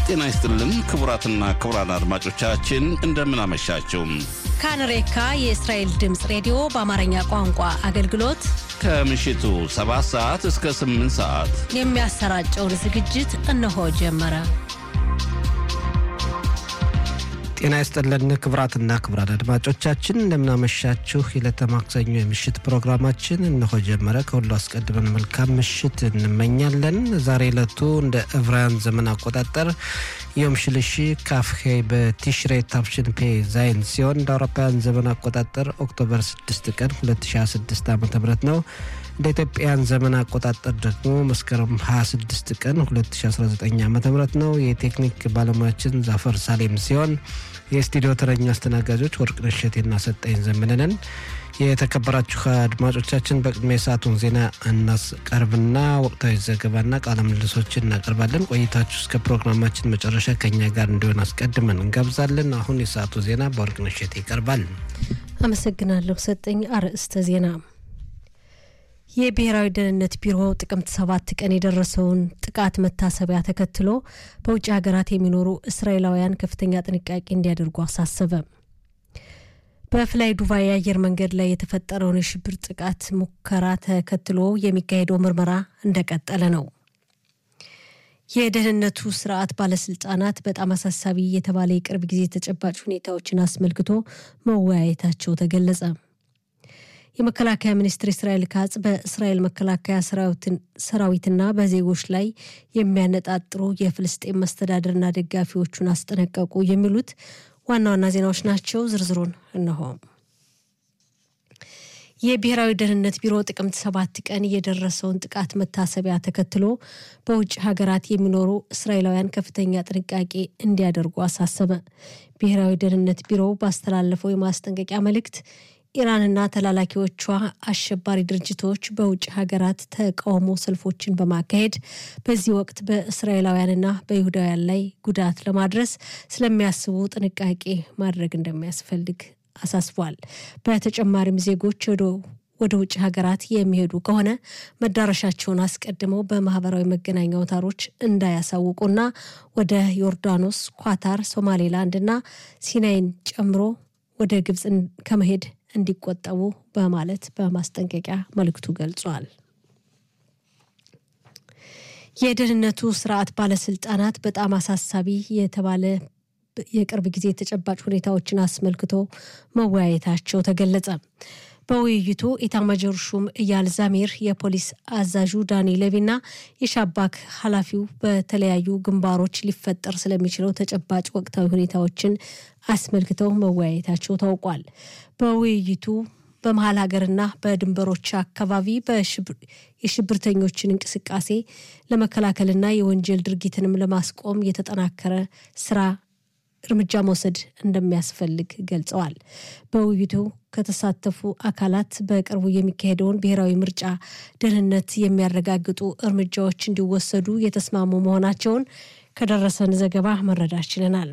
ጤና ይስጥልን ክቡራትና ክቡራን አድማጮቻችን እንደምን አመሻችሁ። ካንሬካ የእስራኤል ድምፅ ሬዲዮ በአማርኛ ቋንቋ አገልግሎት ከምሽቱ 7 ሰዓት እስከ 8 ሰዓት የሚያሰራጨውን ዝግጅት እነሆ ጀመረ። ጤና ይስጥልን ክቡራትና ክቡራን አድማጮቻችን እንደምናመሻችሁ። የዕለተ ማክሰኞ የምሽት ፕሮግራማችን እነሆ ጀመረ። ከሁሉ አስቀድመን መልካም ምሽት እንመኛለን። ዛሬ ዕለቱ እንደ ዕብራውያን ዘመን አቆጣጠር ዮም ሽልሺ ካፍሄ በቲሽሬ ታፍሽን ፔ ዛይን ሲሆን እንደ አውሮፓውያን ዘመን አቆጣጠር ኦክቶበር 6 ቀን 2026 ዓ ም ነው። እንደ ኢትዮጵያን ዘመን አቆጣጠር ደግሞ መስከረም 26 ቀን 2019 ዓ ም ነው። የቴክኒክ ባለሙያችን ዛፈር ሳሌም ሲሆን የስቱዲዮ ተረኛ አስተናጋጆች ወርቅነሽ እሸቴና ሰጠኝ ዘመነንን። የተከበራችሁ አድማጮቻችን በቅድሚያ የሰዓቱን ዜና እናስቀርብና ወቅታዊ ዘገባና ቃለ ምልልሶችን እናቀርባለን። ቆይታችሁ እስከ ፕሮግራማችን መጨረሻ ከኛ ጋር እንዲሆን አስቀድመን እንጋብዛለን። አሁን የሰዓቱ ዜና በወርቅነሽ እሸቴ ይቀርባል። አመሰግናለሁ ሰጠኝ። አርዕስተ ዜና የብሔራዊ ደህንነት ቢሮ ጥቅምት ሰባት ቀን የደረሰውን ጥቃት መታሰቢያ ተከትሎ በውጭ ሀገራት የሚኖሩ እስራኤላውያን ከፍተኛ ጥንቃቄ እንዲያደርጉ አሳሰበ። በፍላይ ዱባይ የአየር መንገድ ላይ የተፈጠረውን የሽብር ጥቃት ሙከራ ተከትሎ የሚካሄደው ምርመራ እንደቀጠለ ነው። የደህንነቱ ስርዓት ባለስልጣናት በጣም አሳሳቢ የተባለ የቅርብ ጊዜ ተጨባጭ ሁኔታዎችን አስመልክቶ መወያየታቸው ተገለጸ። የመከላከያ ሚኒስትር እስራኤል ካጽ በእስራኤል መከላከያ ሰራዊትና በዜጎች ላይ የሚያነጣጥሩ የፍልስጤን መስተዳደርና ደጋፊዎቹን አስጠነቀቁ። የሚሉት ዋና ዋና ዜናዎች ናቸው። ዝርዝሩን እነሆ። የብሔራዊ ደህንነት ቢሮ ጥቅምት ሰባት ቀን የደረሰውን ጥቃት መታሰቢያ ተከትሎ በውጭ ሀገራት የሚኖሩ እስራኤላውያን ከፍተኛ ጥንቃቄ እንዲያደርጉ አሳሰበ። ብሔራዊ ደህንነት ቢሮ ባስተላለፈው የማስጠንቀቂያ መልእክት ኢራንና ተላላኪዎቿ አሸባሪ ድርጅቶች በውጭ ሀገራት ተቃውሞ ሰልፎችን በማካሄድ በዚህ ወቅት በእስራኤላውያንና በይሁዳውያን ላይ ጉዳት ለማድረስ ስለሚያስቡ ጥንቃቄ ማድረግ እንደሚያስፈልግ አሳስቧል። በተጨማሪም ዜጎች ወደ ውጭ ሀገራት የሚሄዱ ከሆነ መዳረሻቸውን አስቀድመው በማህበራዊ መገናኛ አውታሮች እንዳያሳውቁና ወደ ዮርዳኖስ፣ ኳታር፣ ሶማሌላንድና ሲናይን ጨምሮ ወደ ግብፅ ከመሄድ እንዲቆጠቡ በማለት በማስጠንቀቂያ መልእክቱ ገልጿል። የደህንነቱ ስርዓት ባለስልጣናት በጣም አሳሳቢ የተባለ የቅርብ ጊዜ ተጨባጭ ሁኔታዎችን አስመልክቶ መወያየታቸው ተገለጸ። በውይይቱ ኢታማጆር ሹም እያል ዛሚር፣ የፖሊስ አዛዡ ዳኒ ለቪና የሻባክ ኃላፊው በተለያዩ ግንባሮች ሊፈጠር ስለሚችለው ተጨባጭ ወቅታዊ ሁኔታዎችን አስመልክተው መወያየታቸው ታውቋል። በውይይቱ በመሀል ሀገርና በድንበሮች አካባቢ የሽብርተኞችን እንቅስቃሴ ለመከላከልና የወንጀል ድርጊትንም ለማስቆም የተጠናከረ ስራ እርምጃ መውሰድ እንደሚያስፈልግ ገልጸዋል። በውይይቱ ከተሳተፉ አካላት በቅርቡ የሚካሄደውን ብሔራዊ ምርጫ ደህንነት የሚያረጋግጡ እርምጃዎች እንዲወሰዱ የተስማሙ መሆናቸውን ከደረሰን ዘገባ መረዳት ችለናል።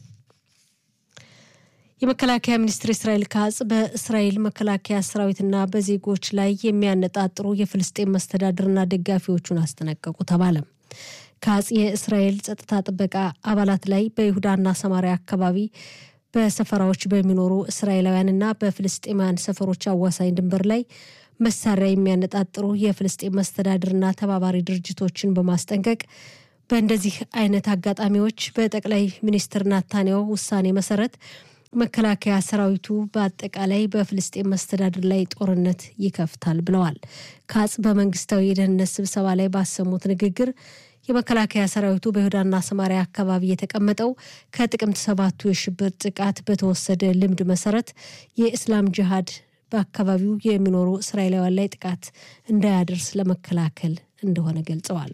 የመከላከያ ሚኒስትር እስራኤል ካጽ በእስራኤል መከላከያ ሰራዊትና በዜጎች ላይ የሚያነጣጥሩ የፍልስጤን መስተዳድርና ደጋፊዎቹን አስጠነቀቁ ተባለ። ካጽ የእስራኤል ጸጥታ ጥበቃ አባላት ላይ በይሁዳና ሰማሪያ አካባቢ በሰፈራዎች በሚኖሩ እስራኤላውያንና በፍልስጤማውያን ሰፈሮች አዋሳኝ ድንበር ላይ መሳሪያ የሚያነጣጥሩ የፍልስጤን መስተዳድርና ተባባሪ ድርጅቶችን በማስጠንቀቅ በእንደዚህ አይነት አጋጣሚዎች በጠቅላይ ሚኒስትር ናታንያሁ ውሳኔ መሰረት መከላከያ ሰራዊቱ በአጠቃላይ በፍልስጤን መስተዳድር ላይ ጦርነት ይከፍታል ብለዋል። ካጽ በመንግስታዊ የደህንነት ስብሰባ ላይ ባሰሙት ንግግር የመከላከያ ሰራዊቱ በይሁዳና ሰማሪያ አካባቢ የተቀመጠው ከጥቅምት ሰባቱ የሽብር ጥቃት በተወሰደ ልምድ መሰረት የእስላም ጅሃድ በአካባቢው የሚኖሩ እስራኤላውያን ላይ ጥቃት እንዳያደርስ ለመከላከል እንደሆነ ገልጸዋል።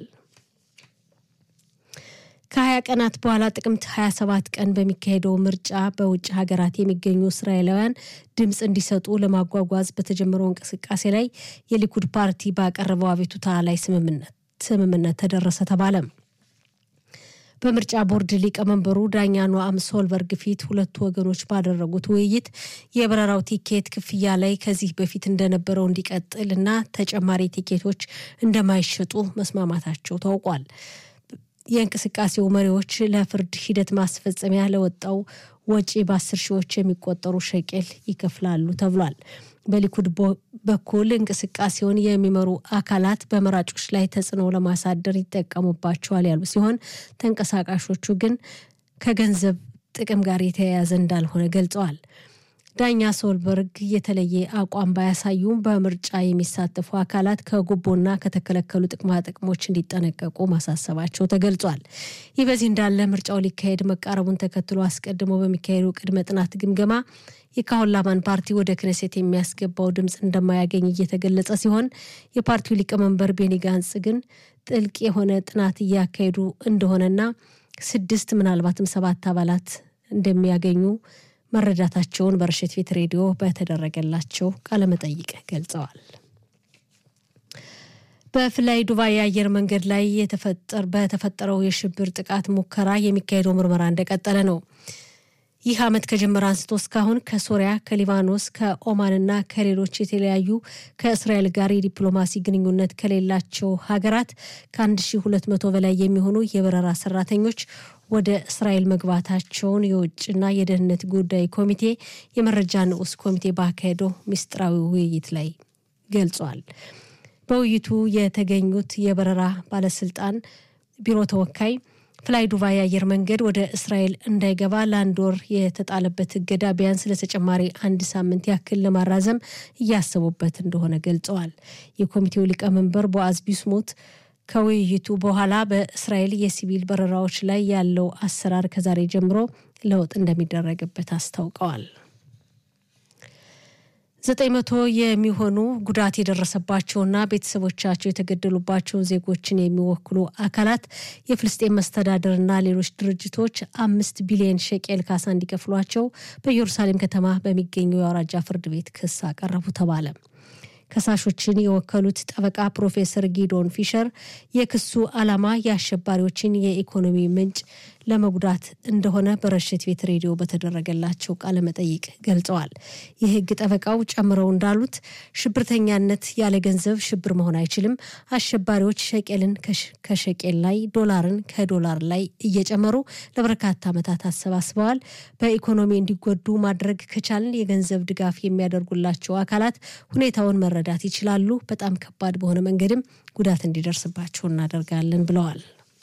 ከሀያ ቀናት በኋላ ጥቅምት 27 ቀን በሚካሄደው ምርጫ በውጭ ሀገራት የሚገኙ እስራኤላውያን ድምፅ እንዲሰጡ ለማጓጓዝ በተጀመረው እንቅስቃሴ ላይ የሊኩድ ፓርቲ ባቀረበው አቤቱታ ላይ ስምምነት ተደረሰ ተባለ። በምርጫ ቦርድ ሊቀመንበሩ ዳኛ ኖአም ሶልበርግ ፊት ሁለቱ ወገኖች ባደረጉት ውይይት የበረራው ቲኬት ክፍያ ላይ ከዚህ በፊት እንደነበረው እንዲቀጥል እና ተጨማሪ ቲኬቶች እንደማይሸጡ መስማማታቸው ታውቋል። የእንቅስቃሴው መሪዎች ለፍርድ ሂደት ማስፈጸሚያ ለወጣው ወጪ በአስር ሺዎች የሚቆጠሩ ሸቄል ይከፍላሉ ተብሏል። በሊኩድ በኩል እንቅስቃሴውን የሚመሩ አካላት በመራጮች ላይ ተጽዕኖ ለማሳደር ይጠቀሙባቸዋል ያሉ ሲሆን ተንቀሳቃሾቹ ግን ከገንዘብ ጥቅም ጋር የተያያዘ እንዳልሆነ ገልጸዋል። ዳኛ ሶልበርግ የተለየ አቋም ባያሳዩም በምርጫ የሚሳተፉ አካላት ከጉቦና ከተከለከሉ ጥቅማ ጥቅሞች እንዲጠነቀቁ ማሳሰባቸው ተገልጿል። ይህ በዚህ እንዳለ ምርጫው ሊካሄድ መቃረቡን ተከትሎ አስቀድሞ በሚካሄዱ ቅድመ ጥናት ግምገማ የካሆን ላማን ፓርቲ ወደ ክነሴት የሚያስገባው ድምፅ እንደማያገኝ እየተገለጸ ሲሆን የፓርቲው ሊቀመንበር ቤኒ ጋንጽ ግን ጥልቅ የሆነ ጥናት እያካሄዱ እንደሆነና ስድስት ምናልባትም ሰባት አባላት እንደሚያገኙ መረዳታቸውን በረሽት ቤት ሬዲዮ በተደረገላቸው ቃለመጠይቅ ገልጸዋል። በፍላይ ዱባይ የአየር መንገድ ላይ በተፈጠረው የሽብር ጥቃት ሙከራ የሚካሄደው ምርመራ እንደቀጠለ ነው። ይህ ዓመት ከጀመረ አንስቶ እስካሁን ከሶሪያ፣ ከሊባኖስ፣ ከኦማንና ከሌሎች የተለያዩ ከእስራኤል ጋር የዲፕሎማሲ ግንኙነት ከሌላቸው ሀገራት ከ1200 በላይ የሚሆኑ የበረራ ሰራተኞች ወደ እስራኤል መግባታቸውን የውጭና የደህንነት ጉዳይ ኮሚቴ የመረጃ ንዑስ ኮሚቴ ባካሄደው ምስጢራዊ ውይይት ላይ ገልጿል። በውይይቱ የተገኙት የበረራ ባለስልጣን ቢሮ ተወካይ ፍላይ ዱባይ አየር መንገድ ወደ እስራኤል እንዳይገባ ለአንድ ወር የተጣለበት እገዳ ቢያንስ ለተጨማሪ አንድ ሳምንት ያክል ለማራዘም እያሰቡበት እንደሆነ ገልጸዋል። የኮሚቴው ሊቀመንበር ቦአዝ ቢስሙት ከውይይቱ በኋላ በእስራኤል የሲቪል በረራዎች ላይ ያለው አሰራር ከዛሬ ጀምሮ ለውጥ እንደሚደረግበት አስታውቀዋል። ዘጠኝ መቶ የሚሆኑ ጉዳት የደረሰባቸውና ቤተሰቦቻቸው የተገደሉባቸው ዜጎችን የሚወክሉ አካላት የፍልስጤን መስተዳደርና ሌሎች ድርጅቶች አምስት ቢሊዮን ሸቄል ካሳ እንዲከፍሏቸው በኢየሩሳሌም ከተማ በሚገኘው የአውራጃ ፍርድ ቤት ክስ አቀረቡ ተባለ። ከሳሾችን የወከሉት ጠበቃ ፕሮፌሰር ጊዶን ፊሸር የክሱ ዓላማ የአሸባሪዎችን የኢኮኖሚ ምንጭ ለመጉዳት እንደሆነ በረሽት ቤት ሬዲዮ በተደረገላቸው ቃለ መጠይቅ ገልጸዋል። የሕግ ጠበቃው ጨምረው እንዳሉት ሽብርተኛነት ያለ ገንዘብ ሽብር መሆን አይችልም። አሸባሪዎች ሸቄልን ከሸቄል ላይ፣ ዶላርን ከዶላር ላይ እየጨመሩ ለበርካታ ዓመታት አሰባስበዋል። በኢኮኖሚ እንዲጎዱ ማድረግ ከቻልን የገንዘብ ድጋፍ የሚያደርጉላቸው አካላት ሁኔታውን መረዳት ይችላሉ። በጣም ከባድ በሆነ መንገድም ጉዳት እንዲደርስባቸው እናደርጋለን ብለዋል።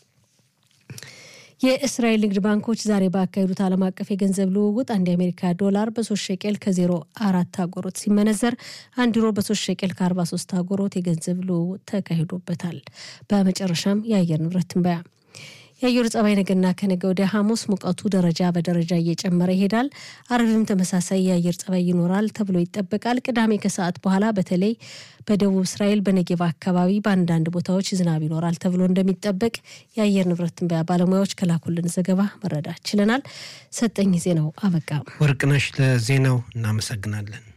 የእስራኤል ንግድ ባንኮች ዛሬ ባካሄዱት ዓለም አቀፍ የገንዘብ ልውውጥ አንድ የአሜሪካ ዶላር በሶስት ሸቄል ከዜሮ አራት አጎሮት ሲመነዘር አንድ ዩሮ በሶስት ሸቄል ከአርባ ሶስት አጎሮት የገንዘብ ልውውጥ ተካሂዶበታል። በመጨረሻም የአየር ንብረት ትንበያ የአየሩ ጸባይ ነገና ከነገ ወዲያ ሐሙስ ሙቀቱ ደረጃ በደረጃ እየጨመረ ይሄዳል። አርብም ተመሳሳይ የአየር ጸባይ ይኖራል ተብሎ ይጠበቃል። ቅዳሜ ከሰዓት በኋላ በተለይ በደቡብ እስራኤል በነጌባ አካባቢ በአንዳንድ ቦታዎች ዝናብ ይኖራል ተብሎ እንደሚጠበቅ የአየር ንብረት ትንበያ ባለሙያዎች ከላኩልን ዘገባ መረዳት ችለናል። ሰጠኝ ዜናው አበቃ። ወርቅነሽ ለዜናው እናመሰግናለን።